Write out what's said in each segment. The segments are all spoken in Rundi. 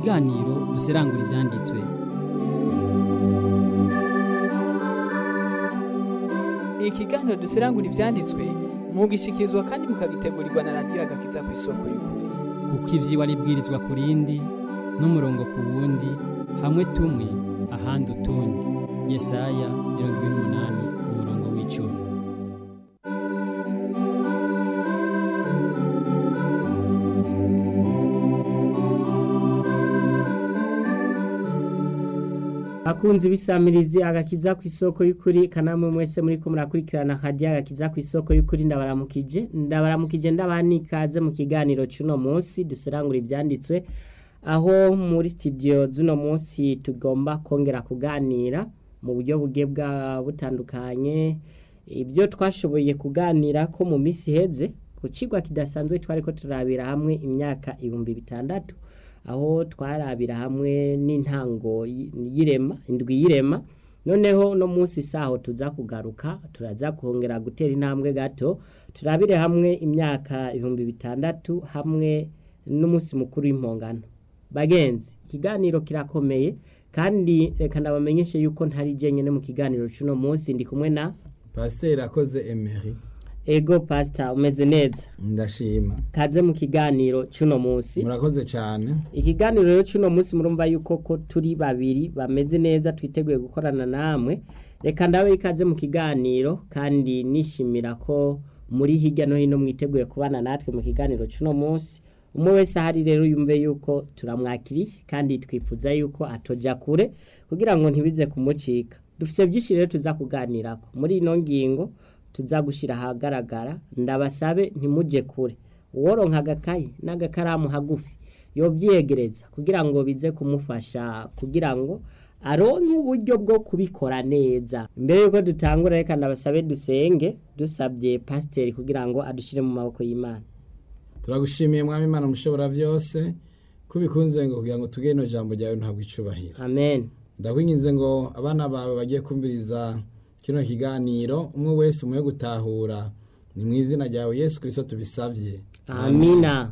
kiganiro duserangura ibyanditswe ikiganiro duserangura ibyanditswe mugishikirizwa kandi mukagitegurirwa na radiyo agakiza ku isoko y'ukuri kuko ivyigwa ribwirizwa ku rindi n'umurongo ku wundi hamwe tumwe ahandi utundi yesaya mirongo ibiri n'umunani umurongo w'icumi akunzi bisamirizi agakiza ku isoko y'ukuri kanamwe mwese muri ko murakurikirana hajya agakiza ku isoko y'ukuri ndabaramukije ndabaramukije ndabanikaze mu kiganiro cy'uno munsi duserangura ibyanditswe aho muri studio z'uno munsi tugomba kongera kuganira mu buryo bugiye bwa butandukanye ibyo twashoboye kuganira ko mu minsi iheze ku kigwa kidasanzwe twari ko turabira hamwe imyaka ibihumbi bitandatu aho twarabira hamwe n'intango y'irema indwi y'irema noneho no munsi saho tuza kugaruka turaza kongera gutera intambwe gato turabire hamwe imyaka ibihumbi bitandatu hamwe n'umunsi mukuru w'impongano bagenzi ikiganiro kirakomeye kandi reka ndabamenyeshe yuko ntari jenyine mu kiganiro cy'uno munsi ndi kumwe na pasiteri akoze emeri ego pasita umeze neza ndashima kaze mu kiganiro cy'uno munsi murakoze cyane ikiganiro rero cy'uno munsi murumva yuko ko turi babiri bameze neza twiteguye gukorana namwe reka ndabe ikaze mu kiganiro kandi nishimira ko muri hirya no hino mwiteguye kubana natwe mu kiganiro cy'uno munsi umwe wese ahari rero yumve yuko turamwakiriye kandi twifuza yuko atoja kure kugira ngo ntibize kumucika dufite byinshi rero tuza kuganirako muri ino ngingo tuza gushyira ahagaragara ndabasabe ntimujye kure uworonka agakayi n'agakaramu hagufi yobyiyegereza kugira ngo bize kumufasha kugira ngo aronke uburyo bwo kubikora neza mbere yuko dutangura reka ndabasabe dusenge dusabye pasiteri kugira ngo adushyire mu maboko y'imana turagushimiye mwami imana mushobora byose ko ubikunze ngo kugira ngo tugire ino jambo ryawe ntabwo icubahira amen ndakwinginze ngo abana bawe bagiye kumviriza kino kiganiro umwe wese umuhe gutahura ni mu izina ryawe yesu kirisito tubisabye amina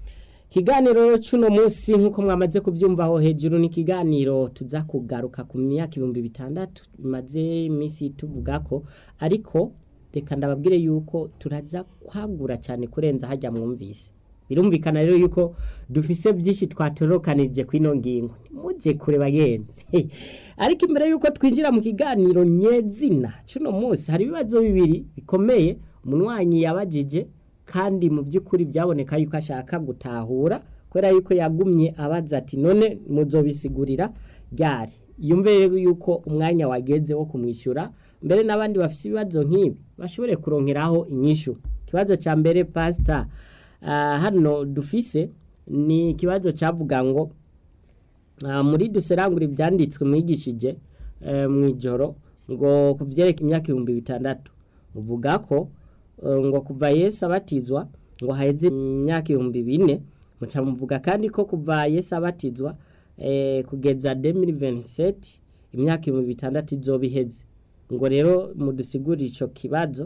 ikiganiro cy'uno munsi nk'uko mwamaze kubyumva aho hejuru ni ikiganiro tuza kugaruka ku myaka ibihumbi bitandatu bimaze iminsi tuvuga ko ariko reka ndababwire yuko turaza kwagura cyane kurenza hajya mwumvise birumvikana rero yuko dufise byinshi twatorokanirije ku ino ngingo nimujye kure bagenzi ariko imbere yuko twinjira mu kiganiro nyezina cy'uno munsi hari ibibazo bibiri bikomeye umunywanyi yabajije kandi mu by'ukuri byaboneka yuko ashaka gutahura kubera yuko yagumye abaza ati none muzobisigurira ryari yumve rero yuko umwanya wageze wo kumwishyura mbere n'abandi bafite ibibazo nk'ibi bashobore kuronkeraho inyishu ikibazo cya mbere pasita hano dufise ni ikibazo cyavuga ngo muri duserangura ibyanditswe mwigishije mu ijoro ngo ku byereka imyaka ibihumbi bitandatu uvuga ko ngo kuva Yesu abatizwa ngo haheze imyaka ibihumbi bine muca muvuga kandi ko kuva Yesu abatizwa kugeza demiri veniseti imyaka ibihumbi bitandatu izoba iheze ngo rero mudusigurire icyo kibazo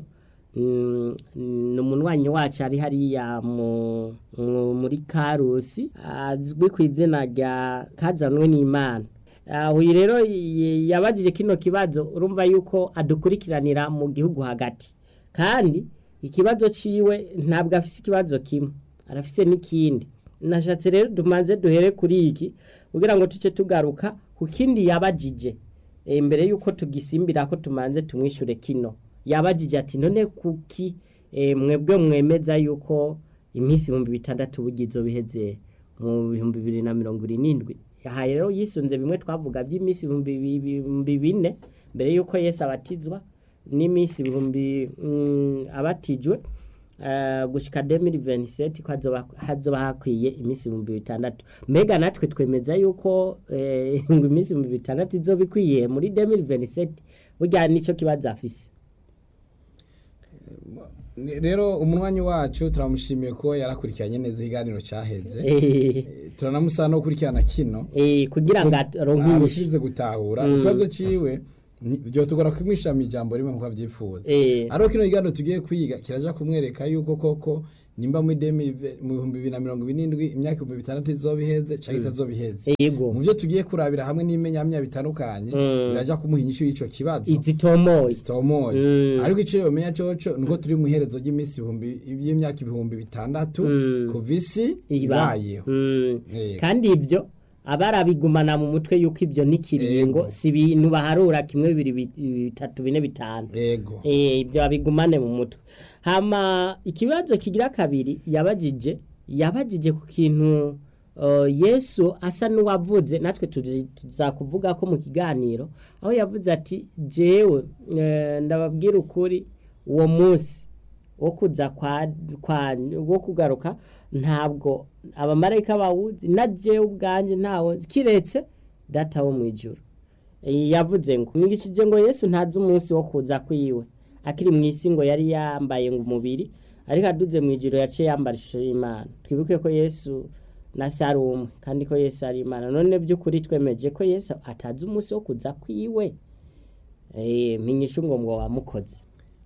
ni umunywanyi wacu ari hariya muri karusi azwi ku izina rya kazanwe n'imana uyu rero yabajije kino kibazo urumva yuko adukurikiranira mu gihugu hagati kandi ikibazo ciwe ntabwo afise ikibazo kimwe arafise n'ikindi nashatse rero dumaze duhere kuri iki kugira ngo tuce tugaruka ku kindi yabajije mbere yuko tugisimbira ko tumanze tumwishure kino yabajije ati none kuki mwebwe mwemeza yuko iminsi ibihumbi bitandatu bugizo biheze mu bihumbi bibiri na mirongo irindwi yahaye rero yisunze bimwe twavuga by'iminsi ibihumbi bine mbere yuko Yesu abatizwa n'iminsi ibihumbi abatijwe gushyika demiri veniseti ko hazoba hakwiye iminsi ibihumbi bitandatu mbega natwe twemeza yuko iminsi ibihumbi bitandatu izoba ikwiye muri demiri veniseti burya nicyo kibazo afise rero umunywanyi wacu turamushimiye ko yarakurikiranye neza ikiganiro cyaheze turanamusaba no gukurikirana kino kugira ngo aronke arushize gutahura ikibazo ciwe byo tugora kumwisha mu ijambo rimwe nkuko abyifuza Eh. ariko kino kiganiro tugiye kwiga kiraja kumwereka yuko koko nimba muri demi mu bihumbi bibiri na mirongo irindwi imyaka ibihumbi bitandatu izoba iheze cyangwa itazoba iheze yego mu byo tugiye kurabira hamwe n'imenyamya bitandukanye Mm. biraja kumuha inyishu y'icyo kibazo izitomoye zitomoye Mm. ariko icyo yomenya coco nuko turi mu iherezo ry'iminsi ibihumbi y'imyaka ibihumbi bitandatu Mm. kuva isi iba ibayeho Mm. Yego. kandi ibyo abarabigumana mu mutwe yuko ibyo n'ikiringo Yego. si ibintu baharura kimwe bibiri bi- bitatu bine bitanu yego Eh, ibyo babigumane mu mutwe hama ikibazo kigira kabiri yabajije yabajije ku kintu uh, yesu asa n'uwavuze natwe tuzi- tuzakuvuga ko mu kiganiro aho yavuze ati jewe eh, ndababwira ukuri uwo munsi wo kuza kwa, kwa wo kugaruka ntabwo abamarayika bawuzi na jewe ubwanje ntawo nzi, kiretse data wo mu ijuru Eh, yavuze ngo mwigishije ngo yesu ntazi umunsi wo kuza kwiwe akiri mu isi ngo yari yambaye ngo umubiri ariko aduze mu ijuru yaciye yambara ishusho y'imana twibuke ko yesu na se ari umwe kandi ko yesu ari imana none by'ukuri twemeje ko yesu atazi umunsi wo kuza kwiwe Eh, mpinyisha ngo ngo wamukoze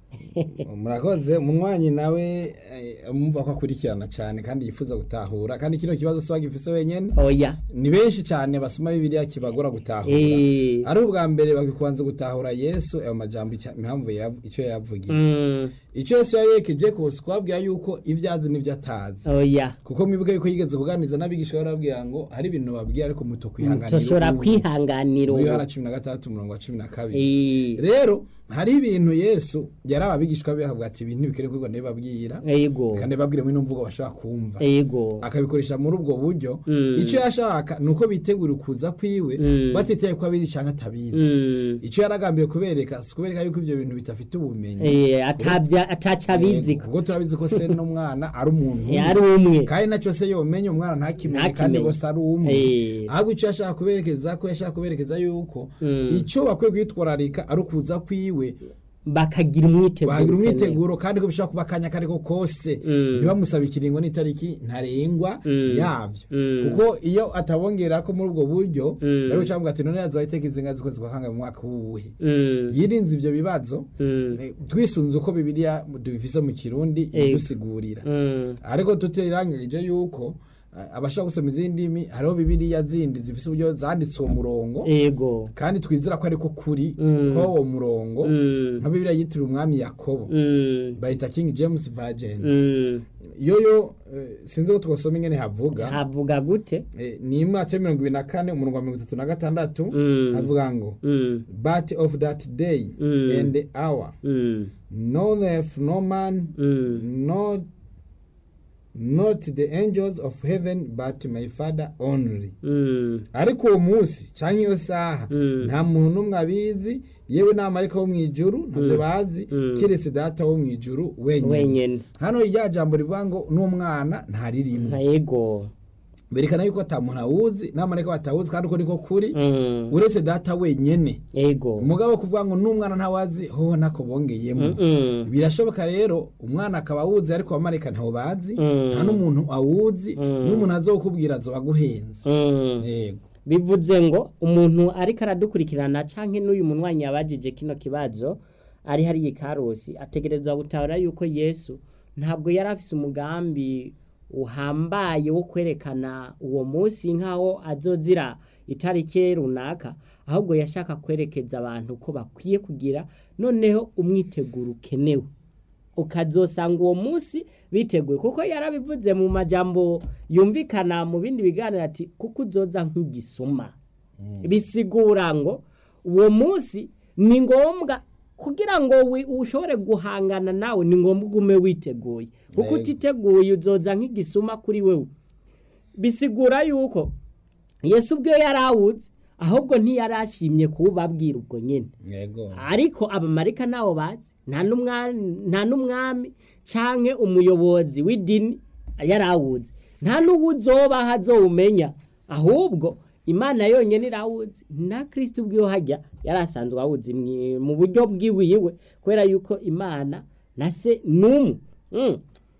murakoze umunywanyi nawe eh, mumva ko akurikirana cyane kandi yifuza gutahura kandi kino kibazo si wagifise wenyene oya ni benshi cyane basoma bibiliya kibagora gutahura Eh, ari ubwa mbere bakikubanza gutahura yesu ayo majambo icya- impamvu yav- icyo yavugiye mm, icyo yesu yayekeje kose kubabwira yuko ibyo azi n'ibyo atazi oya kuko mwibuke yuko yigeze kuganiriza n'abigisha barabwira ngo hari ibintu babwira ariko muto kwihanganira tushobora ubu. kwihanganira muri ubu yohana cumi na gatandatu umurongo wa cumi na kabiri Eh, rero hari ibintu yesu yari ababigishwa be avuga ati ibintu ntibikwiye kwigwa ndabibabwira ego kandi babwire muri ino mvugo bashobora kumva ego akabikoresha muri ubwo buryo Mm. icyo yashaka ni uko bitegura ukuza kwiwe Mm. batitaye ko abizi cyangwa atabizi Mm. icyo yaragambiriye kubereka si ukubereka yuko ibyo bintu bidafite ubumenyi Eh, atabya ataca abizi Yego, kuko turabizi ko se n'umwana ari umuntu umwe. yari umwe kandi nacyo se yomenye umwana ntakimenye Ntakimenye. kandi bose ari umwe Eh. ahubwo icyo yashaka kuberekeza ko yashaka kuberekeza yuko Mm. icyo bakwiye kwitwararika ari ukuza kwiwe bakagira umwiteguro bahagira ukeneye. umwiteguro kandi ko bishobora kuba akanya kariko kose Mm. ntibamusabe ikiringo n'itariki ntarengwa Mm. yavyo Mm. kuko iyo atabongera ko muri ubwo buryo Mm. bari guca bavuga ati none yazoba iteka izinga z'ukwezi kwa kangahe mu mwaka wuwuhe Mm. yirinze ivyo bibazo Mm. eh, twisunze uko bibiliya dubifise mu kirundi Ego. idusigurira Mm. ariko tutirangije yuko eh, abashaka gusoma izindi ndimi hariho bibiliya zindi zifise uburyo zanditse uwo murongo ego kandi twizera ko ariko kuri Mm. ko uwo murongo Mm. nka bibiliya yitiriwe umwami yakobo Mm. bayita king james virgin Mm. yoyo eh, sinzi ko twasoma ingene havuga havuga gute Eh, ni imwaka mirongo ibiri na kane umurongo wa mirongo itatu na gatandatu Mm. havuga ngo Mm. but of that day Mm. and the hour Mm. knoweth no man Mm. not not the angels of heaven but my father only Mm. ariko uwo munsi cyangwa iyo saha Mm. nta muntu n'umwe abizi yewe n'amarika wo mu ijuru ntabyo bazi Mm. keretse data wo mu ijuru wenyine wenyene hano rya jambo rivuga ngo n'umwana ntaririmwe nka ego berekana yuko ata muntu awuzi n'amarika batawuzi kandi uko niko kuri Mm. uretse data wenyene ego umugabo wo kuvuga ngo n'umwana ntawazi hoho nako bongeyemo Mm. birashoboka rero umwana akaba awuzi ariko abamarika ntawo bazi Mm. nta n'umuntu awuzi Mm. n'umuntu azokubwira azoba aguhenze Mm. yego bivuze ngo umuntu ariko aradukurikirana canke n'uyu munywanyi yabajije kino kibazo ari hariya ikarusi ategerezwa gutahura yuko yesu ntabwo yari afise umugambi uhambaye wo kwerekana uwo munsi nk'aho azozira itariki runaka ahubwo yashaka kwerekeza abantu ko bakwiye kugira noneho umwiteguro ukenewe ukazosanga uwo munsi biteguye kuko yarabivuze mu majambo yumvikana mu bindi biganiro ati kuko uzoza nk'igisuma bisigura ngo uwo munsi ni ngombwa kugira ngo wi- ushobore guhangana nawe ni ngombwa ugume witeguye kuko Yego. utiteguye uzoza nk'igisuma kuri wewe bisigura yuko yesu ubwe yari awuzi ahubwo ntiyari ashimye kuwubabwira ubwo nyine yego ariko abamarika ntawo bazi nta n'umwami nta n'umwami canke umuyobozi w'idini yari awuzi nta n'uwuzoba hazowumenya ahubwo imana yonyine irawuzi na kristo ubwiwe hajya yari asanzwe awuzi mwi- mu buryo bwiwiwe kubera yuko imana na se n'umwe Mm.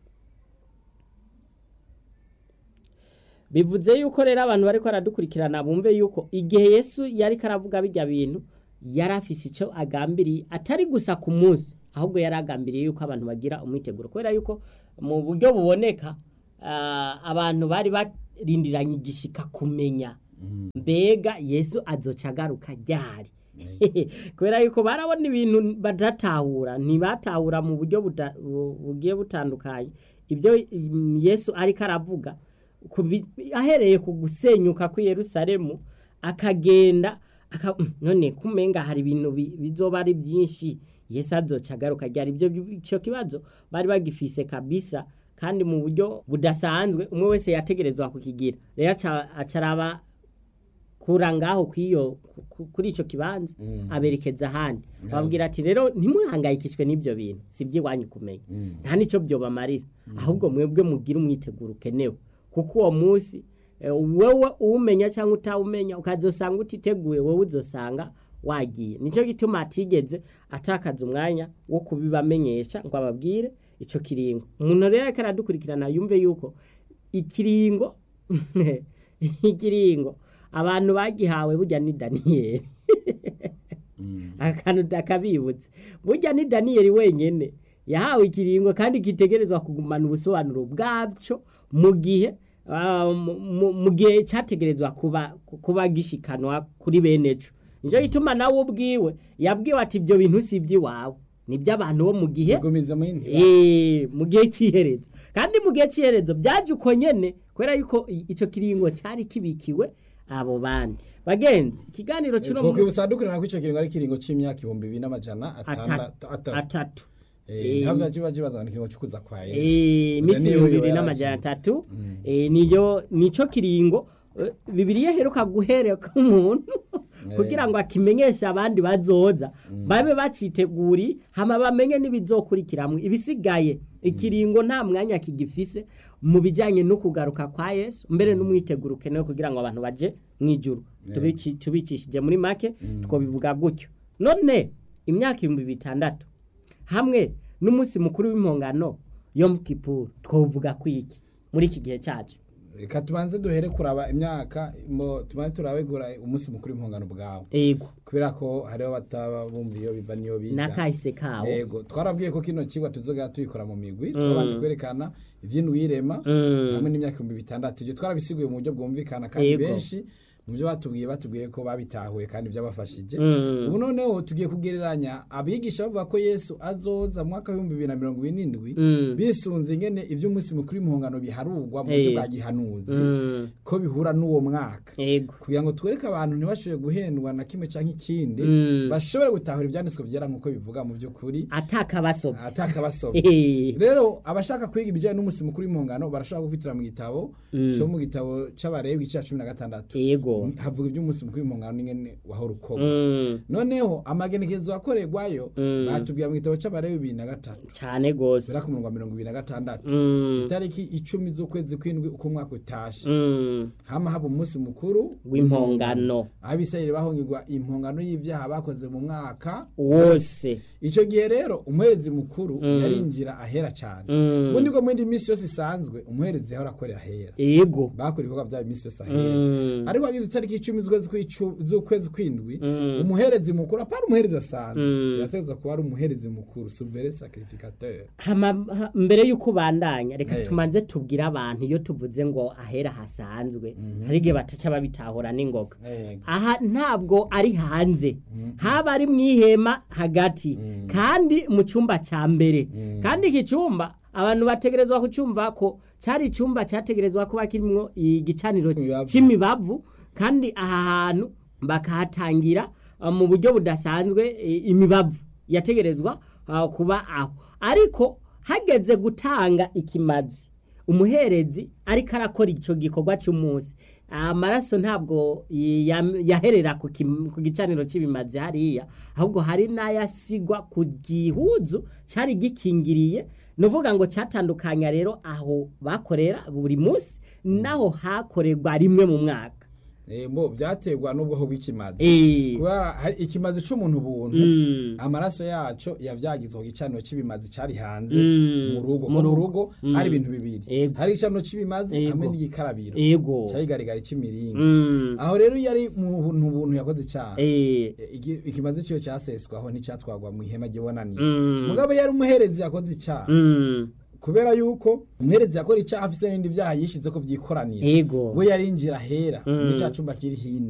bivuze yuko rero abantu bariko baradukurikirana bumve yuko igihe yesu yari karavuga bijya bintu yari afise icyo agambiriye atari gusa ku munsi ahubwo yaragambiriye yuko abantu bagira umwiteguro kubera yuko mu buryo buboneka ah, abantu bari barindiranye igishika kumenya mbega yesu azoca agaruka ryari kubera yuko barabona ibintu badatahura ntibatahura mu buryo buda- bu- bugiye butandukanye ibyo mm, yesu ariko aravuga ku bi- ahereye ku gusenyuka kw'i yerusalemu akagenda aka, mm, none kumenga hari ibintu bi- bizoba ari byinshi yesu azoca agaruka ryari ibyo icyo kibazo bari bagifise kabisa kandi mu buryo budasanzwe umwe wese yategerezwa kukigira rero aca- acaraba kura ngaho kwiyo ku- kuri ico kibanza aberekeza ahandi babwira ati rero ntimuhangayikishwe n'ibyo bintu si iby'iwanyu kumenya nta n'icyo byobamarira ahubwo mwebwe mugire umwiteguro ukenewe kuko uwo munsi eh, wewe uwumenya cyangwa utawumenya ukazosanga utiteguye wowe uzosanga wagiye nicyo gituma atigeze atakaza umwanya wo kubibamenyesha ngo ababwire ico kiringo umuntu rero ariko aradukurikirana yumve yuko ikiringo ikiringo abantu bagihawe burya ni daniyeli akantu dakabibutse burya ni daniyeli wenyine yahawe ikiringo kandi kitegerezwa kugumana ubusobanuro bwabyo mu gihe ah, mu- mu- mu gihe cyategerezwa kuba kuba gishikanwa kuri bene cyo nicyo gituma nawe ubwiwe yabwiwe ati ibyo bintu si iby'iwawe ni iby'abantu bo mu gihe gumiza mu yindi Eh, mu gihe cy'iherezo kandi mu gihe cy'iherezo byaje uko nyene kubera yuko i- ico kiringo cyari kibikiwe abo bandi bagenzi ikiganiro cy'uno munsi twokwibutsa dukurana ko icyo kiringo ari ikiringo c'imyaka ibihumbi bibiri n'amajana atandatu atatu atatu atatu Eh, ntabwo kiba kibaza ngo ni ikiringo cy'ukuza kwa yesu Eh, iminsi Niyo ibihumbi bibiri yari n'amajana azi. atatu eh, niyo nico kiringo eh, bibiliya iheruka guhereka umuntu kugira ngo akimenyeshe abandi bazoza babe baciteguri hama bamenye n'ibizokurikiramwo ibisigaye ikiringo nta mwanya kigifise mu bijyanye no kugaruka kwa yesu mbere n'umwiteguro ukenewe kugira ngo abantu baje mu ijuru Tubici- tubicishije muri make twobivuga gutyo none imyaka ibihumbi bitandatu hamwe n'umunsi mukuru w'impongano yo mu kipuru twovuga kwiki muri iki gihe cyacu reka tubanze duhere kuraba imyaka mo- tubanze turabe gura umunsi mukuru w'impongano bwawe ego kubera ko hariho abataba bumva iyo biva niyo bija n'akahise kawo yego twarabwiye ko kino kigwa tuzoga tuyikora mu migwi twabanje kwerekana ivy'indwirema Mm. hamwe n'imyaka ibihumbi bitandatu ivyo twarabisiguye mu buryo bwumvikana kandi Yego. benshi mu byo batubwiye batubwiye ko babitahuye kandi byabafashije Mm. ubu noneho tugiye kugereranya abigisha bavuga ko yesu azoza mu mwaka w'ibihumbi bibiri na mirongo irindwi Mm. bisunze ingene ivy'umunsi mukuru w'impongano biharurwa mu buryo Eh. bwa gihanuzi Mm. ko bihura n'uwo mwaka ego kugira ngo twereke abantu ntibashobore guhendwa na kimwe canke ikindi Mm. bashobore gutahura ivyanditswe vyera nk'uko bivuga mu by'ukuri atakabasobye atakabasobye Eh. rero abashaka kwiga ibijyanye n'umunsi mukuru w'impongano barashobora gupitira mu gitabo cyo mu gitabo c'abarebi igice ca cumi na gatandatu ego havuga iby'umunsi mukuru w'impongano n'ingene wahora ukorwa Mm. noneho amagenekerezo akorerwayo Mm. batubwira mu gitabo c'abarebi bibiri na gatatu cyane gose bera ku murongo wa mirongo ibiri na gatandatu Mm. itariki icumi z'ukwezi kw'indwi uko umwaka utashe Mm. hama haba umunsi mukuru w'impongano abisirayeli bahongirwa impongano y'ivyaha bakoze mu mwaka wose ico gihe rero umuherezi mukuru yarinjira ahera cyane Mm. ubundi bwo mu yindi minsi yose isanzwe umuherezi yahora akorera ahera ego bakora ibikorwa byabo iminsi yose ahera Mm. ariko hagize itariki icumi z'ukwezi kw'icu- z'ukwezi kw'indwi Mm. umuherezi mukuru apana umuherezi asanzwe Mm. yategetswe kuba ari umuherezi mukuru souverain sacrificateur Hama- ha- mbere y'uko ubandanya reka Eh. tumanze tubwire abantu iyo tuvuze ngo ahera hasanzwe hari igihe bataca babitahura n'ingoga Yego. aha ntabwo ari hanze haba ari mu ihema hagati kandi mu cyumba cya mbere kandi iki cyumba abantu bategerezwa kucyumva ko cyari icyumba cyategerezwa kuba kirimo igicaniro Imibavu. cy'imibavu kandi aha hantu bakahatangira uh, mu buryo budasanzwe eh, imibavu yategerezwa uh, kuba aho ariko hageze gutanga ikimazi umuherezi ariko arakora icyo gikorwa cy'umunsi amaraso ntabwo ya- yaherera ku kim- ku gicaniro cy'ibimazi hariya ahubwo hari n'ayasigwa ku gihuzu cyari gikingiriye ni uvuga ngo cyatandukanya rero aho bakorera buri munsi naho hakorerwa rimwe mu mwaka Eh, mbo vyaterwa n'ubwoko bw'ikimazi Eh. kubera hari ikimazi c'umuntu buntu Mm. amaraso yaco yavyagizwe ku gicaniro c'ibimazi cari hanze Mm. mu rugo Mu ko mu rugo. rugo Mm. hari ibintu bibiri Ego. hari igicaniro c'ibimazi Ego. hamwe n'igikarabiro Ego. carigarigari c'imiringa Mm. aho rero iyo ari mu buntu buntu yakoze icaha Eh. Igi- ikimazi ciwe caseswaho nticatwagwa mu ihema ry'ibonaniro Mm. mugabo yari umuherezi yakoze icaha Mm. kubera yuko umuherezi yakora icaha afise n'ibindi vyaha yishize ko vyikoranira Ego. we yarinjira hera Mm. muri ca cumba kiri hino